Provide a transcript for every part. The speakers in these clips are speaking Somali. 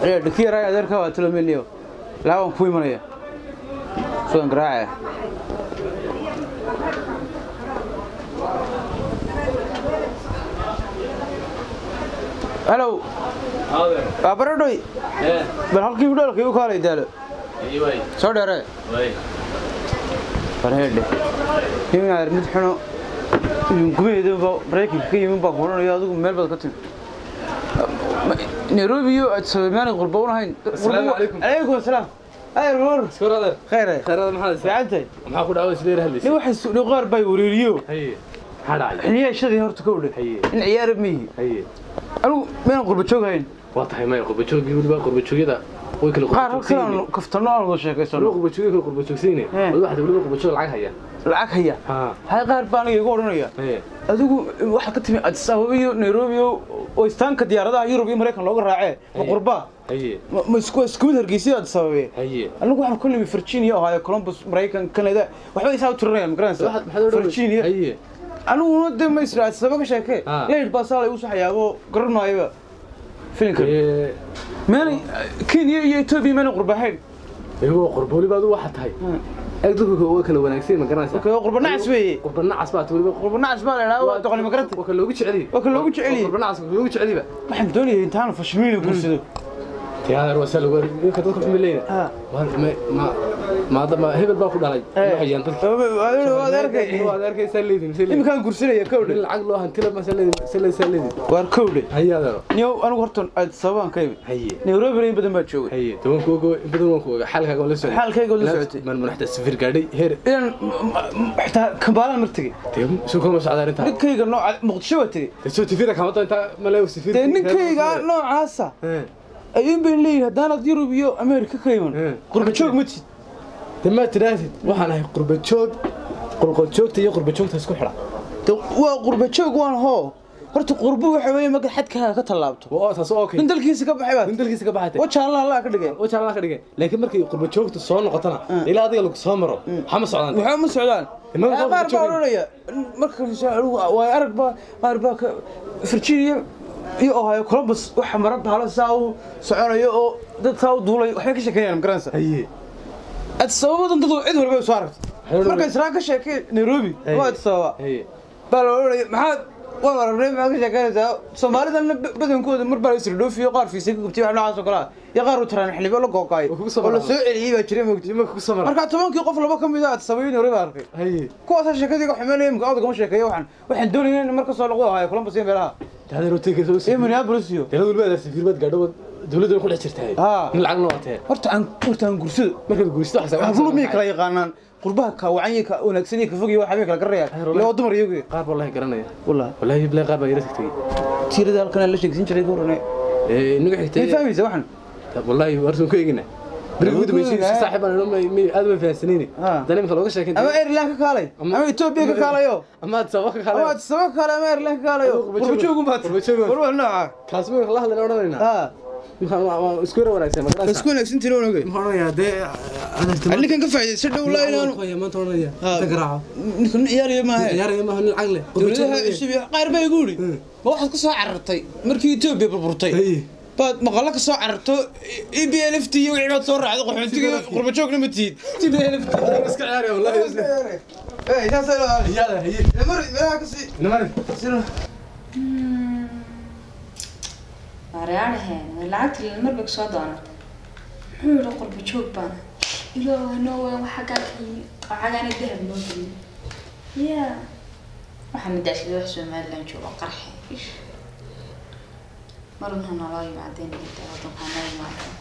Ee, dhaki yaraa adeerka waa talomeliyo laaban ku imanaya sugan garaacaya halow waa baradhoy bal halkii hudhoolkii u kaalay daalo soo dheere barheedhe niminaar mid xuno gumeedaba maraykanka ka yimin baa kuodhanayo adigu meel baad ka timi nairobi iyo aad sameeyaan qurbo unahayn Assalaamu calaykum. alaykum asalaam ay war Surader. khayr Khayraad maxaa haysaa? fiicantay Maxaa ku dhacay isleer hadlaysa? nin waxa soo qaar bay wareeriyo Haye. Maxaa dhacay? xiliyashadii horta ka udhay Haye. in ciyaar mihi Haye. anigu meenan qurbo jooghayn Waa tahay may qurbo joogii waliba qurbo joogida way kala qaar qurbo halkan aan kaftano aan wada Waliba sheekaysano qurbo joogii kala qurbo joogsiine. Eh. Waliba waxa waliba qurbo joog lacag haya. lacag haya Ha. hay qaar baa aniga igu odhanaya Haye. adigu waxaad ka timi addis ababa iyo nairobi iyo oo istaanka diyaaradaha yurub iyo maraykan looga raacee ma Haye. qurba Haye. ma- ma isku isku mid hargeysa addis ababa Haye. anigu waxaan ku nimi virginia ohio columbus maraykan canada waxba isaa u tirinayaan magaranaysa Waxaad maxaad odhan? virginia Haye. aniguna de ma isra addis ababa ka sheekee Ah. leyd baa saa igu soo xayaabo garan maayaba filinka Ee, meenay kenya iyo etoobiya meenay qurbahayn iyagoo qurbo waliba adu waxa tahay. Eeg dadku waa kala wanaagsan ma garanaysaa? Okay, waa qurbo nacas weeye. Qurbo nacas baa waliba qurba nacas baa la idhaha waa doqoni magaranta Waa kala loogu jecel yahay. Waa kala loogu jecel yahay. Qurbo nacas waa kala loogu jecel yahay. waxaan doonayay intaan fashmiina guursado Tiyaadar waa sal war ka dadku xumileyna. Ah. Waa ma ma ma ma hebel baa ku dhalay. Waxayaan dadka. waad arkay Waad arkaysaa leedin. leedin. iminkaan guursanaya kowdhe lacag loo hantila ma salleedin salleedin. waar kowdhe Hayaadaro. niyow anigu horta addis ababaan ka imid Haye. nairobi in badan baa joogay haye toban kuugo badan waan ku ogaa xaalkaaga la socday Xaalkayga la socotay. man madaxda safir gaadhay heer inaan xitaa kambaalaan mar tegey dee soo kama socdaa arrintaa ninkayga nooca muqdisho waa tegey dee soo tifira kama doonta maleew safir dee ninkayga noocaasa ayuun bay leeyihin haddaanad yurub iyo amerika ka iman Eh. qurba joog ma tid dee ma tidhaahdid waxaan ahay qurba joog qurqol joogta iyo qurba joogta isku xidha De waa qurba joog waan hoo horta qurbo waxa weeye marka xadkaaga ka tallaabto waa taas oo okay nin dalkiisa ka baxay baad nin dalkiisa ka baxatay waja allah allah ka dhigay oo jaalada ka dhigay laakiin markay qurba joogta soo noqotana ilaa adiga lagu soo maro xama socdaan waxba ma socdaan Imaam qaar qofka baa joogay. odhanaya marka waa arag baa qaar baa ka virginia iyo ohio columbus waxa mara bahala saa u soconayo oo dad saa u duulay waxbay ka sheekeeyaan magaranaysa haye addis ababadan dad cid walba ay soo aragtay Waxay marka israa ka sheekay nairobi Haye. ama addis ababa haye baa la odhanaya maxaad waan aragnay maxaad ka sheekeynaysaa soomaalidana badankooda mar baa la isla dhoofiyo qaar fiisay ka gubtay wax noocaas oo kale ah iyo qaar u taraan xilibo la gooqaay Oo kugu soo oo la maraan. soo celiyey baa jiray moogtay imanka ku soo mara marka tobankii qof laba ka mid ah addis ababa iyo nairobi baa arkay haye kuwaasa sheekadii xumeynaya imka odagama sheekeeyo waxaan waxaan doonayay in marka soo lagu ahaayo columbus iyo meelaha taadar hotelka soo iyo minneapolis iyo dee walba aad safir baad gaadho dawladda ku dhex jirtaa Ah. nin lacag noo watee horta aan horta aan gursado markaad guursato waxaa habluhu miyay kala yaqaanaan qurbaha ka wacan iyo ka wanaagsan iyo ka fog iyo waxa miyay kala garanayaan ila waa dumar iyagu qaar baa wallahi garanaya wallahi wallahi bilaa qaar baa yara tagtay tiirada halkan la sheegsin jiray goorane ee inaga may xigtay fahmaysa waxan wallahi warsan ku eegina bariga ugu dambeysay si saaxiib aan ma aad ma fahansanayni Ah. dan imika looga sheekin ama Ireland ka kaalay Ama- ama Ethiopia ka kaalayo ama aad sabab ka ama kale aad sabab ka kaalay ama Ireland ka kaalayo Qurba joog. qurba joogun baad Qurba joog. war wax nooca kaas ma la hadlayna odhanayna ha waxaan waa isku yara wanaagsan magarasa isku wanaagsan tiro onoge waxaan odhanayaa dee ninkan ka faa'iideysa dhow la inaanu maanta odhanaya Ah. inta garaaco ninkan ciyaariyo maaha ciyaaraya maaha nin lacag leh dowladaha cusub iyo qaar baa igu yidhi ma waxaad ka soo carartay markii Ethiopia burburtay Haye. baad maqalla ka soo cararto e b l f t iyo wixii baad soo raacday qaxoontiga qurba joogna ma tihid t b l f t iska ciyaaraya wallahi Hey, saasay lahayd. ciyaada haye Mar meelaha ka sii inamani waaryaadhaheen lacagtii marba kusoo doonatay muxuu yihi qurba joog baana ilaaha noowe waxa gaa ka yimi waxagaana dahab noo geliyo ya waxaa madaashada wax somalilan joogo qarxe ish mar unha naloo yimaadeen inta wadankaa noo yimaadeen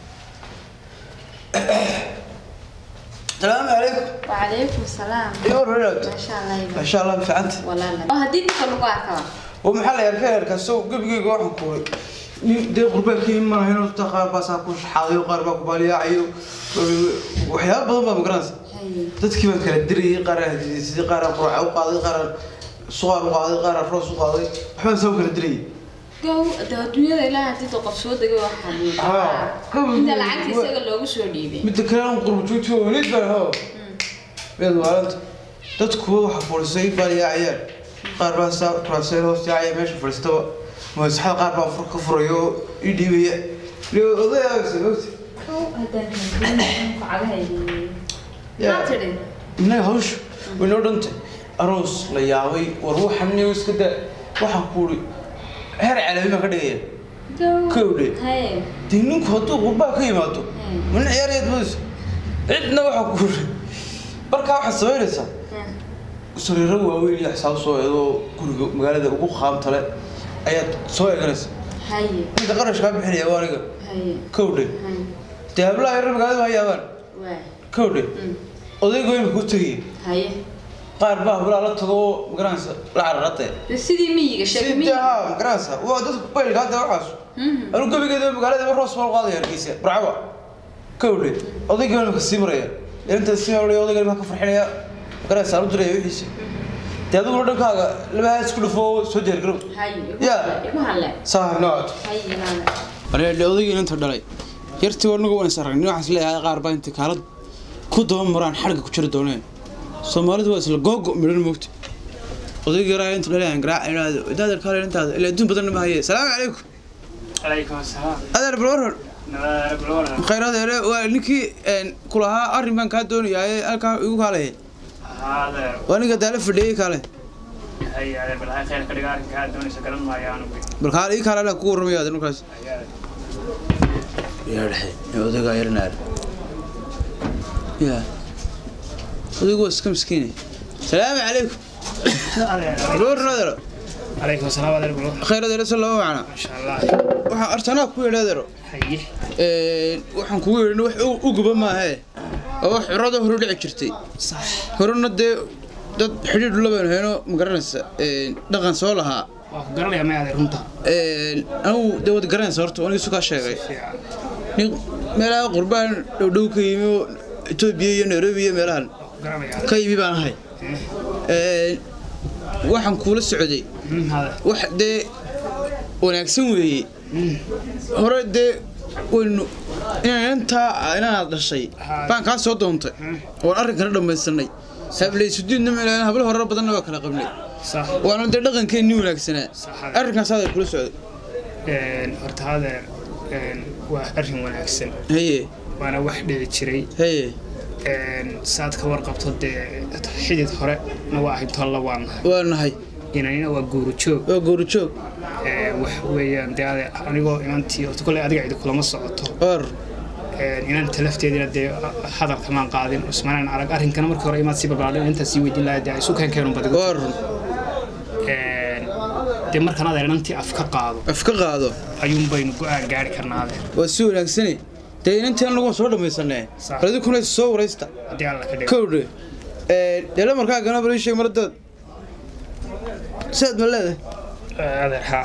salaamu calaykum wacalaykum salaam iyo warwaraad maasha allah masha allah ficanta walaala oo haddii ninka lagu arkaba oo maxaa la yarka yarka soo gebigeyga waxaan kuuray nin dee qurbeelkii imanahayno dadka qaar baa saa ku shaxaadayo qaar baa ku baaliyaacayo waxyaaba badan baa magaranaysa haye dadkii baan kala dirayay qaar aan hadiisidii qaar aan quraaca u qaaday qaar aan suqaar u qaaday qaar aan roos u qaaday waxbaan saa u kala dirayay gow de adduunyada ilaaha haddii qof soo degay waa xanuun Ah, gow. inta lacagta isaga loogu soo dhiibay midda kale aan qurbo joogto weliid baan hoo meed maalinta dadkuwa waxa fadhiisay baaliyaacayaan qaar baa saa kuraaseen hoos yaacaya meesha fadhiistaba masaxada qaar baa fur ka furayo oo ii dhiibaya odayaagas mogta haddaan hankulin cagahaydi Yeah. maxaa tidhi innaga hawsha way noo dhantay aroos la yaabay war waxan niyo iska da waxaan kuuri heer calaami baan ka dhigaya Kowdhe. haye dee ninku hadduu qurbaa ka yimaado Hmm. mana ciyaarayaad moodaysa cidna waxaa kuuri markaa waxaad samaynaysaa sariiro waaweyn iyo xisaab soo eedoo guriga magaalada ugu qaamtale ayaad soo eeganaysa haye ninka qarash kaa bixinaya waa aniga haye kowdhe haye dee hablaha yarar magaalada ha yaabaan waa kowdhe Mm. odaygo imika u tegaya haye qaar baa hablaha la tago oo magaranaysa la cararate de sidii miyiga sheeg sidee miyiga haa magaranaysa waa dadku baylka hadda waxaas Mhm. anu gebigeeda magaalada roos baa qaadaya hargeysa barcaba kowdhe odayga imika sii maraya inta sii maraya odayga imika ka farxinaya magaranaysa aanu diraya wixiisa dee adiguna dhankaaga labaha isku dhufo oo soo diyaargarow haye Ya. igu halle saa noocod haye ilaale areedhe odaygii inta dhalay yartii warnagu waan is aragnay waxaas leeyahay qaar baa inta kaalad ku daba maraan xarga ku jiri dooneen soomaalidu waa isla googo midhan moogta odaygii yaraa inta dhalay aan garaac idhaahdo idaadar kaale intaada ilaa adduun badanna ma haye salaamu calaykum عليكم السلام adeer balwaran نبارك بالورقة khayr adeere waa ninkii kulahaa arrin baan kaa doonayaa ee halkaa igu kaalaya هذا waa ninka daala fadhiyey kaale هي هذا بالهاي خير كده قاعد كان دوني سكرن ما يانو بي bal kaale ii kaale anaa kugu warramaya adeer markaas yaa dhexe ee odaygaa yaranaar yaa odaygu waa iska miskiine salaamu calaykum balwaran adeero عليكم السلام عليكم بالورقة khayr adeere se lama macna ما شاء الله waxaan artanaa ku yidhi adeero هي waxaan kugu yidhi wax u- u guba maahee oo wax curada hore dhici jirtay صح horena dee dad xidhiidh labaynu hayno ma garanaysa dhaqan soo lahaa واخو قرن يا ما هذا رنتا anigu dee wad garanaysa horta aniga isu kaa sheegay nin meelaha qurbaan dhowdhow ka yimi oo etoobiya iyo nairobi iyo meelahan قرن يا ka yimi baan ahay waxaan kuula socday هذا wax dee wanaagsan weeye hore dee waynu inaan intaa inaad dhashay baan kaa soo doontay oon arrinkana dhammaysanay hablaysudiidna meelaan hablo horar badanna waa kala qabnay صح waana dee dhaqankeennii wanaagsanaa Sax. arrinkaas aday kula socday horta hada waa arrin wanaagsan haye waana wax dhici jiray haye saad ka warqabto dee xidid hore na waa ahayd tolla waan nahay waa nahay inanina waa guuru joog waa gowrajoog wax weeyaan dee ade- anigoo inantii horta kolley adiga cidi kulama socoto or inanta lafteedina dee hadalka maan qaadin usmanaan arag arrinkana markii hore imaad sii barbaadhin intaa sii weydiin lahaa dee isu keenkeenun badigo or dee markaan adeer inantii af ka qaado af ka qaado ayuun baynu go-aan gaari karnaa adeer waa si wanaagsane dee inantii anagu waan soo dhammaysanee Sax. adikuna is soo waraysta haddii alla ka dhigo kowdhe dee lamarkaa gana bal ii sheeg maradaad sidaad ma leedahay adeer haa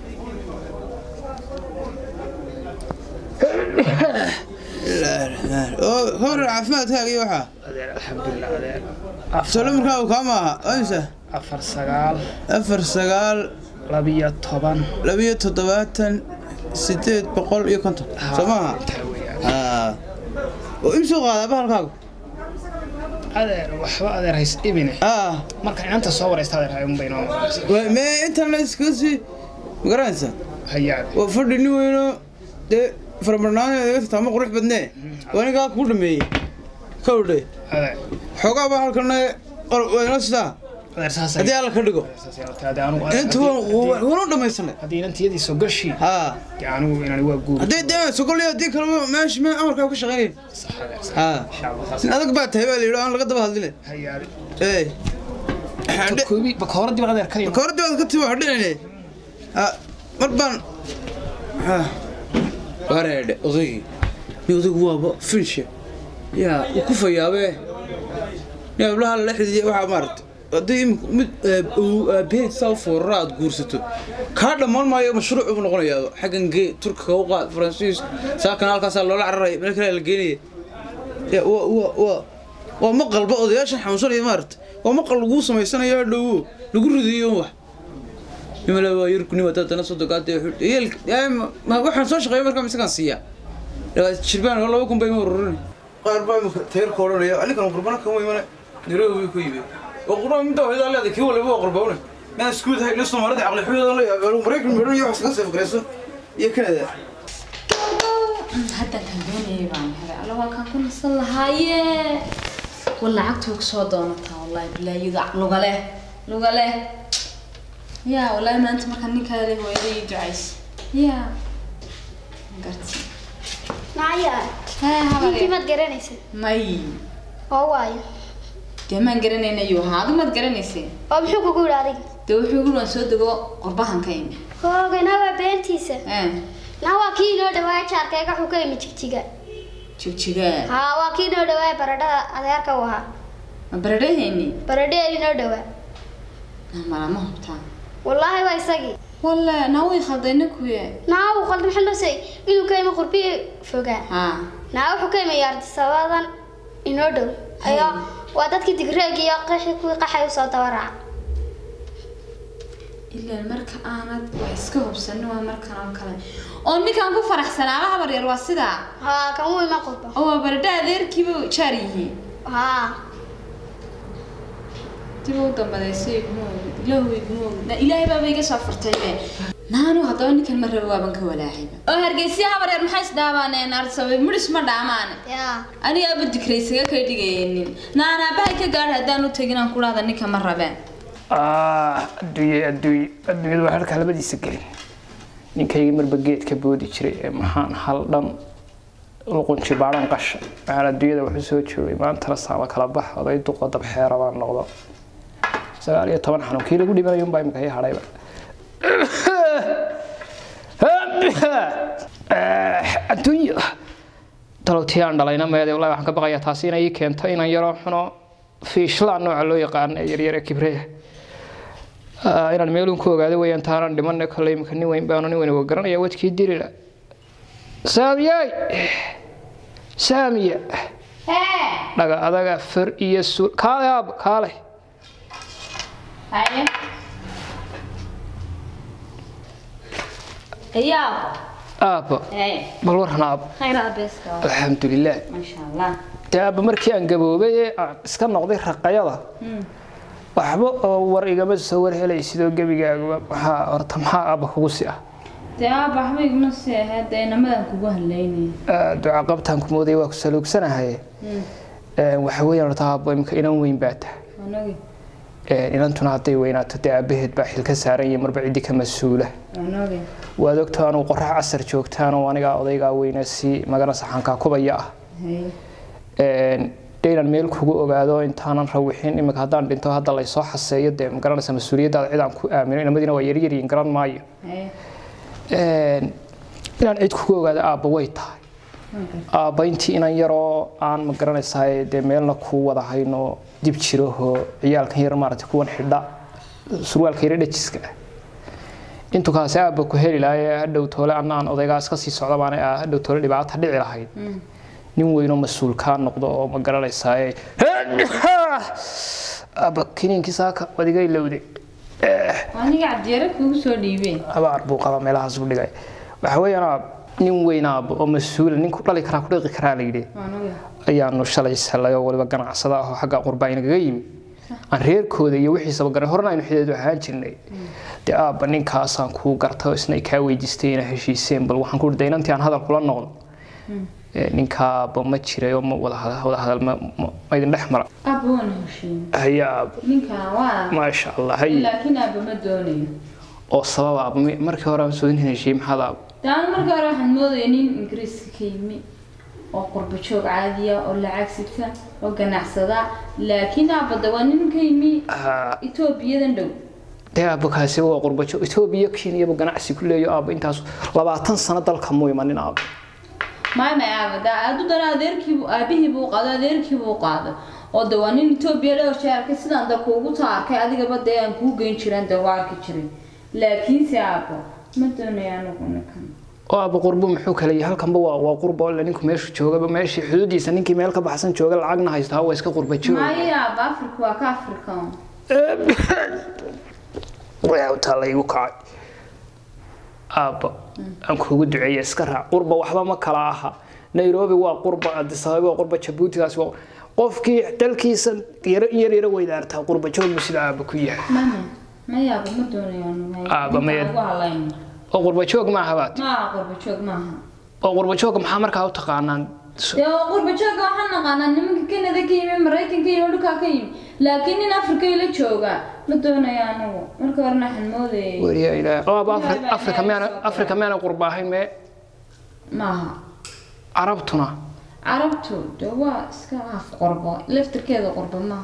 oo hor caafimaadkaaga iyo waxaa adeer alxamdulilah adeer soo lamarkaa kaa maaha amsa afar sagaal afar sagaal labiyo toban labiyo toddobaatan sideed boqol iyo konton soo maaha intaa weeyaan haa oo imsoo qaadaa bahalkaagu adeer waxba adeer hays dhibine ah marka inanta soo waraysta adeer hayun baynoo noqonaysa waa- mee intaan iskaga sii magaranaysa hayaan waa fadhi nin weyno dee faramarnaanaga tataama qurux badnee waa ninkaa kuu dhameeyey kowdhe adeer xoogaa baa halkana waynoo sidaa adeer saas haddii alla ka dhigo inta waanu dhamaysanay haddii inantiyadii soo gashi haa dee anigu inani waa guur haddii dee sogolyo haddii kaleba meesha mee amarkaa ka shaqaynayn sax adeer sax haa insha allah saas nin adag baa tahay baa la yidhi aan laga daba hadline hayaan ee koobi bakooradii baa adeer ka yimid kooradii baad ka timi waa dhinayne haa mar baan haa wareedhe odaygii ni odaygu waaba finshe yaa uu ku fayaabee ni hablaha lala xididiyay waxaa maaragta haddii imika mid aabaheed saa u foorara aad guursato kaa dhammaan maayo mashruuc buu noqonayaa xaggan gee turkiga u qaad faransiis saakana halkaasaa loola cararaya meel kale la geenaya ya waa waa waa waa maqalba odayaashan xanuunsanaya maaragta waa maqal laguu samaysanayo dhowo lagu ridiyo wax nimala waa yarkunima dadana sodogaad waxaan soo shaqeeya markaa misakaan siiyaa jirbaan oo laba kun bay ma ururin qaar baa imika tayarka odhanaya anigan qurbana kama imane nairobi ku yimid oo qurbaan midda hooyadaa leedahay kii waliba waa qurbawne maan iskuud hay soomaalida caqli xuyada la yaab maraykan midhan iyo wax iska seefgaraysan iyo kanada hadda kan doonayay baan helay alla waa kaan ku nasan lahaaye wal lacagtuu kusoo doonataa wallahi bilaayada lugale lugale yaa wallahi maanta markaan ninkaada hooyada ii ducays yaa garti Naya, haa ninkii habar maad garanaysa may oo waayo dee maan garanaynayo haa adu maad garanaysay oo muxuu kugu yidhi adiga dee wuxuu igu waan soo dego qurbahan ka imi hoogana waa beentiisa Eh, na waa kii inoo dhawaaya jaarkayga wuxuu ka imi jigjiga jigjigaa haa waa kii inoo dhawaaya baradhada adeerka u ahaa ma baradhahayni baradheel inoo dhawaa malama hubtaa wallaahi waa isagii walle naa way khaldayna kuye naa uu qaldan maxaa loo say inuu ka imi qurbi fogaa haa naa wuxuu ka imi yaardisabadan inoo dhow ayo waa dadkii digreeg iyo qaxi kuwii qaxay usoo daba raaca ilaa marka aanad wax iska hubsanin waa markan oo kale oo ninkaan ku faraxsanaaba habar yar waa sidaa haa kan uu ima qurba oo waa baradha adeerkiiba jaar yihiin haa dib u dambadeysay iguma ogid ilaahu iguma ogid na ilaahay baaba iga soo furtaybe naanu haddaba ninkan ma rabo waaban ka walaacayba oo hargeysiya habar yar maxay isdhaabaaneen arsabe mudhis ma dhaamaane yaa aniga aba dikraysaga kay dhigayeenin naan aabahay ka gaadh haddaan u tegin aan ku dhahda ninka ma rabeen adduunye adduunye adduunyadu waa halkaa labadiisa gelin ninkayga marba geedka boodi jiray ee maxaan hal dhan luqunji baadhan qasha waxaan adduunyada waxu soo joogay maantana saama kala bax oday duqa dabxeera baan noqdo sagaal iyo toban xanuun kii lagu dhimanayo unbaa imika ii hadhayba adduunya dalowtiyaan dhalayna meede wallahi waxaan ka baqayaa taasi inay ii keento inaan yaroo xuno fiishlaan nooca loo yaqaan ee yaryar ee kibreya Ah, inaan meelun ku ogaado weyaan taanaan dhimanay kolley imika nin weyn baanu nin weyn uga garanaya wadkii dilila saamiyey saamiya dhaga adaga far iyo suul kaale aab kaale haye ayaa aabba haye bal waran aab khayr abeeska alxamdulilah maasha allah dee aabba markii aan gaboobay ee aan iska noqday raqayada waxba oo war igama soo war helay sidoo gebigaaguba maxaa horta maxaa aabba kugu si ah dee aaba waxba iguma sii ahayd dee inamadan kugu hadlaynaya Ah, duca qabtaan ku moodaya waa ku saluugsanahay waxa weeyaan horta aabbo imika inan weyn baa tahay anagi Een, inantuna hadday weynaato dee aabaheed baa xil ka saaran yahay marba ciddi ka mas-uula anagi waad ogto anuu qorax casar joogtaanoo anigaa odaygaa weyne si magana saxankaa kubaya ah haye Een, dee inaan meel kugu ogaado intaanan rawixin imika haddaan dhinto hadda laysoo xaseeyo dee magaranaysa mas-uuliyaddaada cid aan ku aamino inamadiina waa yaryaryiin garan maayo haye Een, inaan cid kugu ogaado aabba way tahay aabba intii inan yaroo aan ma garanaysaa dee meelna ku wada hayno dib jirahoo ciyaalkan yar maaragtay kuwan xidha surwaalka yara dhajiska ah intuu kaasi aabba ku heli lahaye hadhow toole anna aan odaygaas kasii socda baana ah hadhow toole dhibaata dhici lahayd nin weynoo mas-uul kaa noqdo oo ma garanaysaa aabba kiniinkii saaka waad iga ilowday aniga cabdiyare kugu soo dhiibeen abaar buu qaba meelahaas u dhigay waxa weeyaan aab nin weyn aabba oo mas-uula ninku dhali karaa ku dhiqi karaa la yidhi anagi ayaanu shalay salay oo waliba ganacsada ah oo xagga qurbaa inagaga yimi aan reerkooda iyo wixiisaba garan horena aynu xideedu ahaan jirnay dee aabba ninkaasaan kuu garta oo isna ay kaa weydiistay inaa heshiiseen bal waxaan ku urday inantii aan hadal kula noqdo Ee, ninkaa aabba ma jiray oo ma wada hada- wada hadal ma ma- ma idin dhex mara aaba waana heshiin haya aabba ninkan waa maasha allah hay laakiin aaba ma doonayo oo sabab aabba mi- markii hore aan soo in heshiiyey maxaad aabba daanu marka hore waxaan moodaya nin ingiriiska ka yimi oo qurba joog caadiya oo lacag sita oo ganacsada laakiin aabada waa nin ka yimi Ah, etoobiyadan dhow dee aabba kaasi waa qurbajo etoobiya kenyaba ganacsi ku leeyo aabba intaas labaatan sano dalka mu imanin aabba maay may aabada aadu dana adeerkiibu aabihiibu u qaado adeerkiibu u qaado oo de waa nin etoobiya dhowr jee arkay sidaan da kuugu taarkay adigaba dee aan kuu geyn jiran de waa arki jiray laakiinse aabo ma doonaya anigu ninkan oo aabba qurbo muxuu kale yahay halkanba waa waa qurbo alle ninku meeshu joogaba meeshii xuduudiisa ninkii meel ka baxsan jooga lacagna haysta waa iska qurba jooga maayo aaba afrika waa ka afrikan waa u taalla igu kacay aabba aan kuugu duceeya iska raac qurba waxba ma kala aha nairobi waa qurba addis ababa waa qurba jabuutigaas waa qofkii dalkiisa yaro yar yaro weydaartaa qurba joogbu sida aabba ku yahay maya maya aaba ma doonayo anigu Aaba, maya- ugu halayn oo qurba joog maaha baad maaha qurba joog maaha oo qurbajooga maxaa markaa u taqaanaan dee waa qurba jooga waxaan naqaanaa nimanka kanada ka yimi maraykanka yimi dhulkaa ka yimi laakiin nin afrika ila jooga ma doonaya anagu marka horena waxaan moodayay weriya ilaahay qabaab Afri- afrika miyaana afrika miyaana qurba ahayn mee maaha carabtuna carabtu dee waa iska af qorbo laftirkeeda qorbo maaha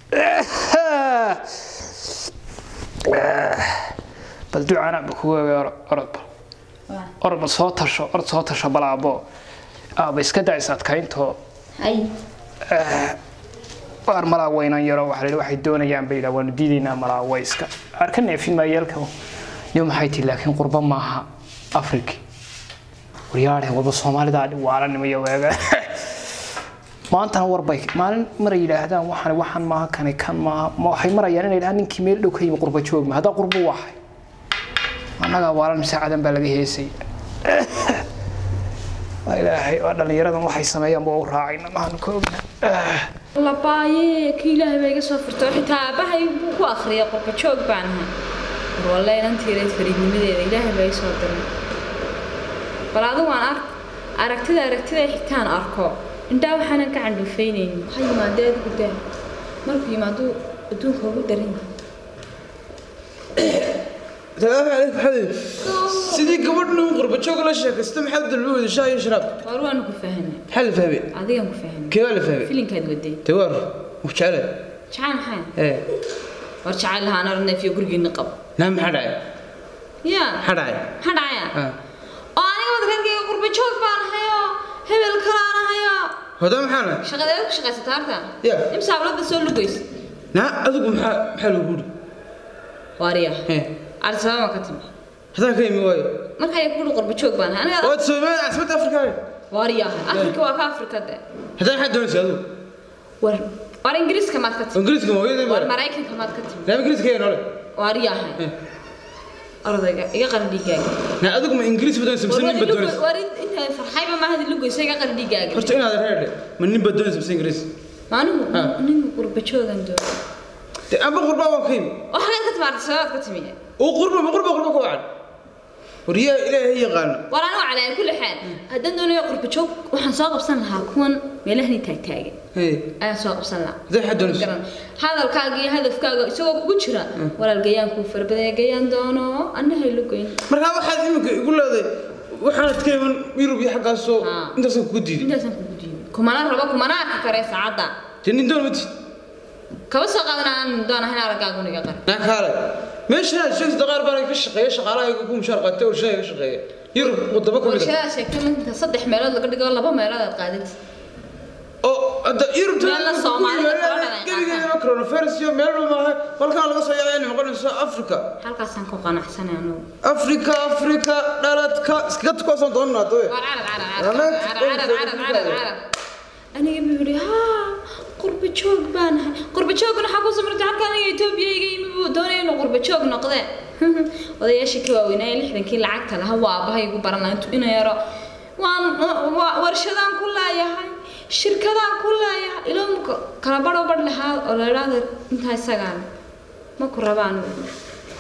bal ducana ba kugu ogaa orodba Waa. orod bal soo tasho orod soo tasho balaabo aaba iska dacaysa adkayntoo hay waar malaa weynan yaro waxa la yidhi waxay doonayaan bay yidhaa waanu diidaynaa malaa wayska arka neefin maayeelka yo maxay tihi laakiin qurba maaha afriki waryaadhe walba soomaalidaa waalanimaya weega maantana warbay maalin maray yidhaahdaan waxaan waxaan maaha kani kan maaha ma waxay marayaan inay yidhahaan ninkii meel dhow ka yimi qurba joog ma haddaa qurbu waxay annagaa waalan saacadan baa laga heesay waa ilaahay waa dhallinyaradan waxay sameeyaan ba u raacayna maanu ka ogna labaaye ka ilaahay baa iga soo furta oo xitaa aabahay buu ku akhriyay qurba joog baan ahay war walle inantiireed fariidnimadeeda ilaahay baa ii soo diray bal adigu aan ark aragtida aragtida xigtaan arko indhaa waxaanan ka candhuufaynaynin ha yimaadee adigu daa markuu yimaado adduunka ugu daran yahay salaamu calaykum xabiib sidii gabadh nin qurba joog la sheekaysta maxaa dalba wada shaah iyo sharaab war waanu ku fahanay maxaa la fahmay adigan ku fahanay kee waa la fahmay filinkaad waday tawaar wax jecele jacayl maxay ee war jacayl lahaan arneefiyo gurigiina qab naa maxaa dhacay yaa maxaa dhacay maxaa dhacaya Ah. oo aniga wadreerkayga qurba joog baan hayo hebel kalaan hayo hodaa maxaa nahay shaqadeeda ku shaqaysata harta Ya. imsa hablada soo lugaysa naa adigu maxaa maxaa lagu yidhi waariya ee arsabaaba ka timi haddaan ka imi waayo marka ay kuhi qurba joog baan hayo aniga waad soomaali caasimada afrika waariya afrika waa ka afrika de haddaan maxaa doonaysa adigu war war ingiriiska maad ka timi ingiriiska ma hooyadii war mara maraykanka maad ka timi naa ingiriiska yaa noole waariya Eh. ardayga iga qara dhiigaaga naa adigu ma ingiriis ba doonaysa mise war nin ba doonaysa war inta farxayba maahadi lugaysa iga qara dhiigaaga horta inaad reerdhe ma nin ba doonaysa mise ingiriis maanigu Ah. ninka qurba joogan doona de amba qurbaa waan ka imi oo xageed ka timi arsabaad ka timi oo qurba ma qurba qurba ka wacan waryaa ilaahay yaqaano war anigu calaa kulli xaal haddaan doonayo qurba joog waxaan soo qabsan lahaa kuwan meelahani taagtaagan hey ayaan soo qabsan lahaa haddaan maxaa doonaysa garan hadalkaaga iyo hadafkaaga isagoo kugu jira walaal gayaankuu farbadaya gayaan doono annahay lugoyn markaa waxaad iminka igu leedahay waxaanad ka iman yurub iyo xaggaasoo Ah. intaasaan kugu diiday intaasaan kugu diiday kumana rabo kumana arki kare saacadda dee nin doon ma tid kaba soo qaadan aan doonahayn araggaagu niga qar naa kaale meeshan aad sheegtay qaar baan ka shaqeeya shaqaalaha ku mushaar qaatay oo shaqeeya ka shaqeeya yurub wadamo ka mid ah warshadaad sheegtay inta saddex meelood laga dhigo laba meelood aad qaadatid oo hadda yurub Meelo Soomaalida kala dhalan gebigeedaba coronavirus iyo meel walba maaha halkaa laga soo yaacay inay noqonayso africa halkaasaan ku qanacsanay anugu africa africa dhaladka iskaga tukoosan doonaa doye war carab carab carab carab carab carab carab aniga buu yidhi haa qurba joog baan ahay qurba joogna waxaa ku samartay halka aniga etoobiya iga yimi buu doonaya inuu qurba joog noqdee odayaashii ka waaweynaaye lixdankii lacagta laha waa abahay igu baran lahaa intuu ina yaro waan waa warshadaan ku leeyahay shirkadaan ku leeyahay ilaa muka kala badho badh lahaa oo la idhaahdo intaa isagaan ma ku rabaan